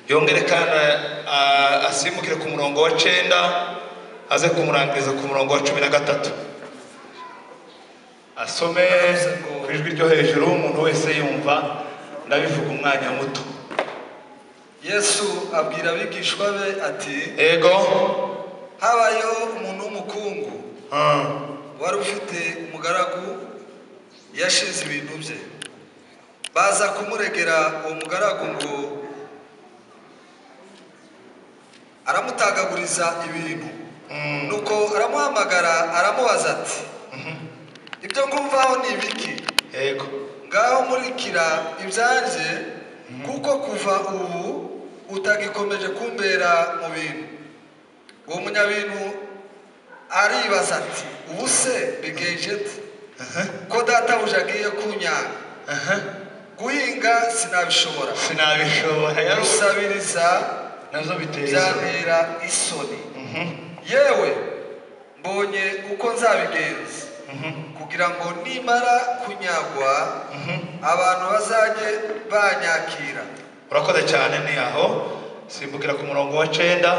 yongere kandi ah, asimbukire ku murongo wa cyenda aze kumurangiriza ku murongo wa cumi na gatatu asome ku ijwi ryo hejuru umuntu wese yumva ndabivuga umwanya muto yesu abwira abigishwa be ati ego habayeho umuntu w'umukungu Ah, wari ufite umugaragu yashize ibintu bye baza kumuregera uwo mugaragu ngo aramutagaguriza ibintu nuko aramuhamagara aramubaza ati ibyo ngumvaho ni ibiki ego ngaho murikira ibyanjye kuko kuva ubu utagikomeje kumbera mu bintu uwo munyabintu aribaza ati ubu se bigenje te ko databuja agiye kunyanga aha guhinga sinabishobora sinabishobora yari gusabiriza nazo biteza byantera isoni Mhm, yewe mbonye uko nzabigenza mhm, kugira ngo nimara kunyagwa mhm. abantu bazajye banyakira urakoze cyane ni aho simbukira ku murongo wa cyenda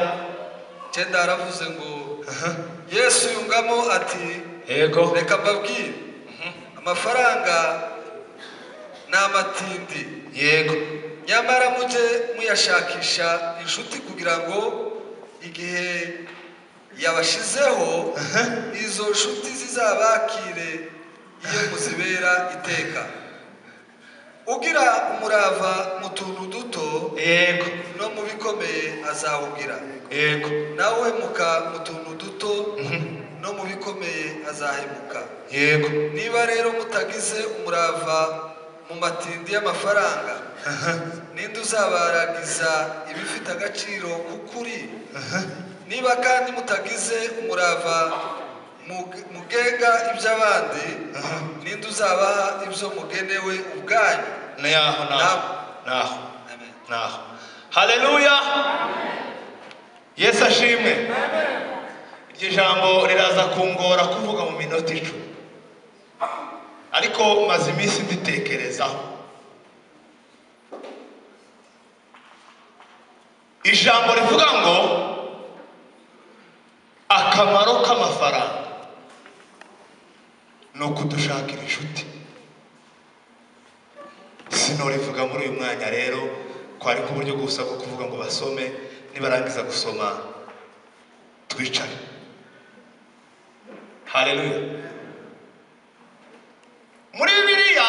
cyenda yaravuze ngo yesu yungamo ati ego reka mbabwire amafaranga ni amatindi yego nyamara mujye muyashakisha inshuti kugira ngo igihe yabashizeho izo nshuti zizabakire iyo muzibera iteka ugira umurava mu tuntu duto yego no mu bikomeye azawugira yego nawemuka mu tuntu duto no mu bikomeye azahemuka yego niba rero mutagize umurava mu matindi y'amafaranga ninde uzabaragiza ibifite agaciro k'ukuri niba kandi mutagize umurava mu- mugenga iby'abandi ninde uzabaha ibyo mugenewe ubwanyu ni aho ni aho ni aho Amen. ni aho haleluya yesu ashimwe iryo jambo riraza kungora kuvuga mu minota icumi ariko maze iminsi nditekerezaho ijambo rivuga ngo akamaro k'amafaranga ni ukudushakira inshuti sinorivuga muri uyu mwanya rero ko ari uburyo gusa bwo kuvuga ngo basome nibarangiza gusoma twicare haleluya muri bibiliya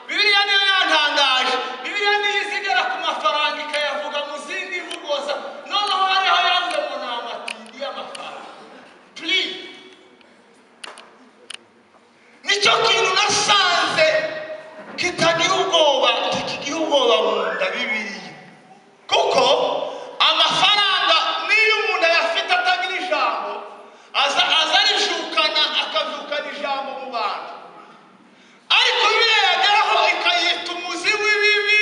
bibiliya niyo yantangaje bibiliya niyo izigera ku mafaranga ikayavuga mu zindi mvugoza noneho hariho yavuze ngo ni amatindi y'amafaranga puri nicyo kintu nasanze kitagira ubwoba kitagira ubwoba mu nda bibiliya kuko amafaranga niyo umuntu ayafite atagira ijambo aza aza arishukana akavukana ijambo mu bantu ariko biriya yageraho ikayita umuzi w'ibibi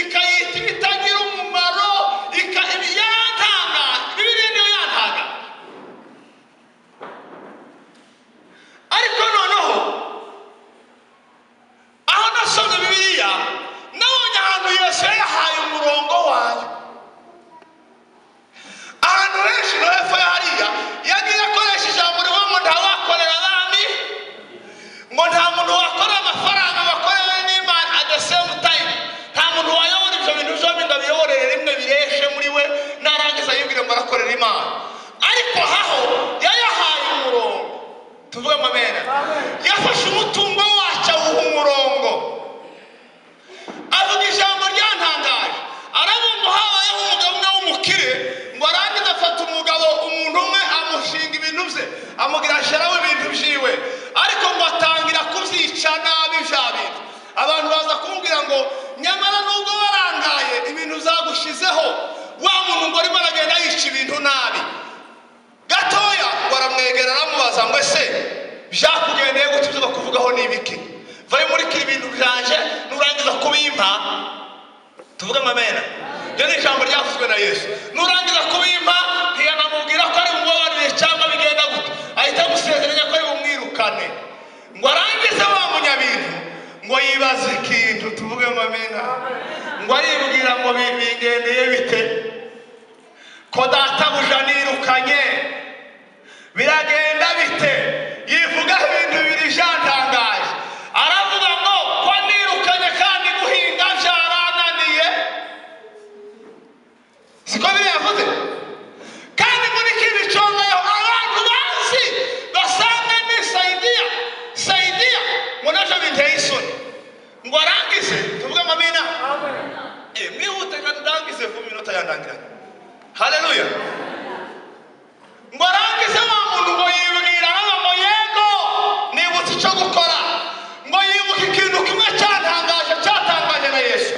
ikayita ibitagira umumaro ika- ibi- yarantanga bibiriya niyo yantanga ariko noneho aho nasomye bibiriya nabonye ahantu yesu yayahaye umurongo wayo ahantu henshi no hepfo ya hariya yagiye akoresha ijambo rivuga ngo ntawakorera abami ngo nta muntu wakorera amafaranga wakorewe n'imana at the same time nta muntu wayobora ibyo bintu byombi ngo abiyoborere rimwe bireshe muri we narangiza yibwire ngo arakorera imana ariko haho yayahaye umurongo tuvuge amamena yafashe umutungo wacyo awuha umurongo avuga ijambo ryantangaje aravuga ngo habayeho umugabo umwe w'umukire ngo arangize afata umugabo umuntu umwe amushinga ibintu bye amubwira sharaho ibintu byiwe ariko ngo atangira kubyica nabi bya bintu abantu baza kumubwira ngo nyamara nubwo warangaye ibintu zagushizeho wa muntu ngo arimo aragenda yica ibintu nabi gatoya baramwegera aramubaza ngo ese byakugendeye gutya ibyo bakuvugaho ni ibiki vayo murikira ibintu byanje nurangiza kubimpa tuvuge amamena ryo ni ijambo ryavuzwe na yesu nurangiza kubimpa ntiyanamubwira ko ari bumubabarire cyangwa bigenda gute ahita agusezeranya ko ari bumwirukane ngo arangize wa munyabintu ngo yibaze ikintu tuvuge amamena ngo aribwira ngo bi- bingendeye bite databuja nirukanye biragenda bite yivugaho ibintu bibiri byantangaje aravuga ngo ko nirukanye kandi guhinga byarananiye siko biriya yavuze kandi muri kino cyongeyeho abantu bazi basanga ni sayidiya sayidiya ngo nabyo binteye isoni ngo arangize tuvuge amabina Eh, mwihute kandi urangize ku minota yandangiranye haleluya ngo arangize wa muntu ngo yibwira hano ngo yego nibutse icyo gukora ngo yibuke ikintu kimwe cyatangaje cyatangaje na yesu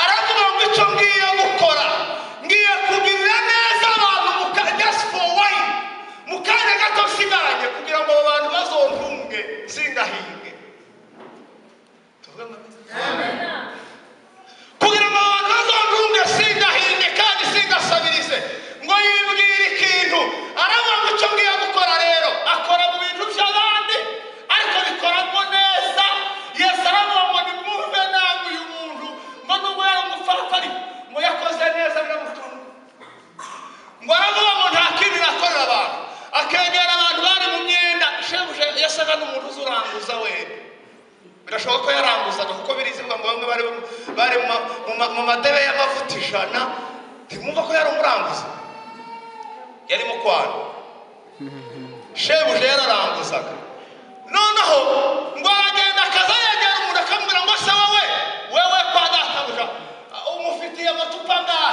aravuga ngo icyo ngiye gukora ngiye kugirira neza abantu mu ka just for wine mu kanya gato nsigaranye kugira ngo abo bantu bazontunge singahinge tuvuge ngo kugira ngo abantu bazontunge singahinge kandi singasabirize ngo yibwire ikintu aravuga ngo icyo ngiye gukora rero akora mu bintu by'abandi ariko bikoramo neza yesu aravuga ngo nimwumve nabi uyu muntu ngo nubwo yari umupfapfari ngo yakoze neza biramutunga ngo aravuga ngo nta kindi nakorera abantu akegera abantu bari mu myenda shebuja yasaga n'umuntu uzuranguza wenda birashoboka ko yaranguzaga kuko birizirwa ngo bamwe bari bari mu ma- mu ma- mu madebe y'amavuta ijana ntimwumva ko yari umuranguza yari mu kwana shebuja yararanguzaga noneho ngo aragenda akaza yegera umuntu akamubwira ngo se wowe wewe kwa databuja ah, umufitiye amacupa angahe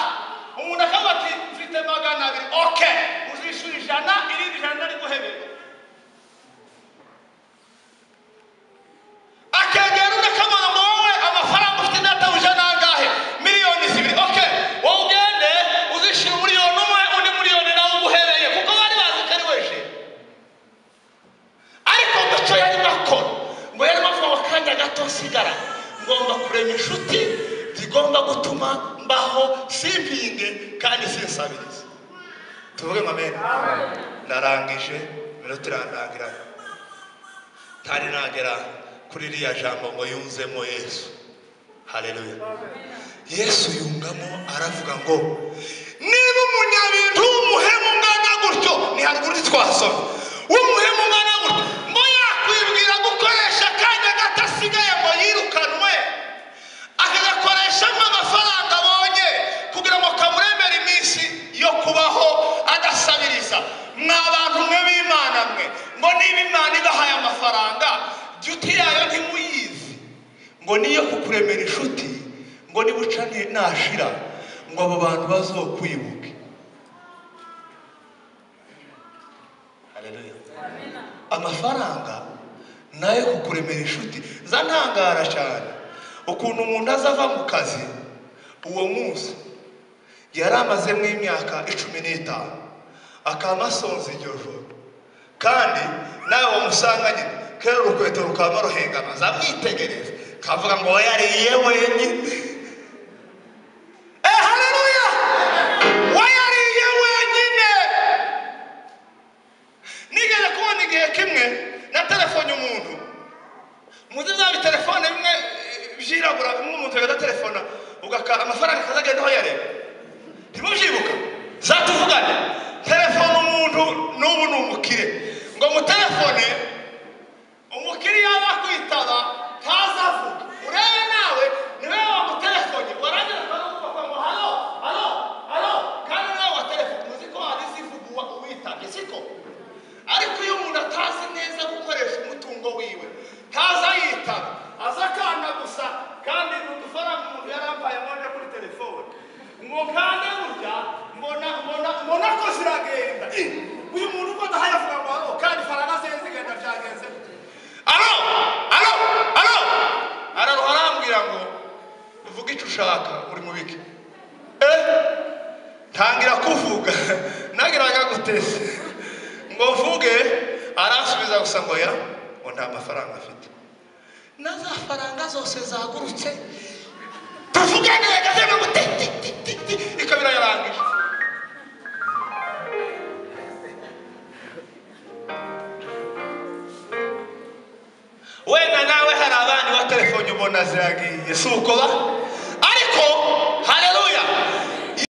umuntu akavuga ati mfite magana abiri oke uzishyura ijana irindi ijana riguhebera akegera undi akavuga ngo wowe amafaranga ufite databuja ni angahe miliyoni zibiri oke wowe ugende uzishyura umuriyoni umwe undi muriyoni nawe uguhereye kuko bari bazi ko ari weje ariko ngo icyo yarimo akora ngo yarimo avuga ngo akanya gato nsigara ngomba kurema inshuti zigomba gutuma mbaho simpinge kandi sinsabirize tuvuge ngo amena narangije iminota irandangiranye ntari nagera kuri iriya jambo ngo yunzemo yesu hareruya yesu yungamo aravuga ngo niba umunyabintu w'umuhemu ungana gutyo ni haruguru twasoma w'umuhemu ungana gutyo ngo yakwibwira gukoresha akanya gato asigaye ngo yirukanwe akagakoreshamo amafaranga abonye kugira ngo kamuremere iminsi yo kubaho adasabiriza mwa bantu mwe b'imana mwe ngo niba imana ibahaye amafaranga duti yayo ntimuyizi ngo niyo kukuremera inshuti ngo nibuca ni- nashira ngo abo bantu bazokwibuke Haleluya. amafaranga nayo kukuremera inshuti za ntangara cyane ukuntu umuntu azava mu kazi uwo munsi yari amazemo imyaka icumi n'itanu akaba asonza iryo joro kandi nawe wamusanganye kera urukweto rukaba ruhengama zamwitegereza kavuga ngo we yariye wenyine Eh, haleluya! We yariye wenyine! nigeze kubona igihe kimwe na telefone umuntu muzi bya bitelefone bimwe eh, byirabura bimwe umuntu agatelefona ugaka amafaranga akazagenda aho yareba ntimubyibuka zatuvugane telefone umuntu n'ubu ni umukire ngo mutelefone umukiriya bakwitaba ntazavuga urebe nawe niwe wamutelefone warangira akavuga ngo halo halo halo kandi nawe wa telefone uzi ko hari izivuga uwa- uwitabye siko ariko iyo umuntu atazi neza gukoresha umutungo wiwe ntaza yitaba aza akana gusa kandi ni udufaranga umuntu yari ambaye amabona kuri telefone ngo kandi burya mbona mbona mbona ko ziragenda Ih, uyu muntu uko adahaye avuga ngo halo kandi faranga ze zigenda byagenze gute? alo alo alo araruha arambwira ngo uvuge icyo ushaka uri mu biki eh ntangira kuvuga nagiraga guteze ngo mvuge aransubiza gusa ngo ya ngo nta mafaranga afite na za faranga zose zagurutse tuvugane gazeme ngo ti ti ti ti ti ikabira yarangije wenda nawe hari abandi wa telefone ubona ziragiye si uko ba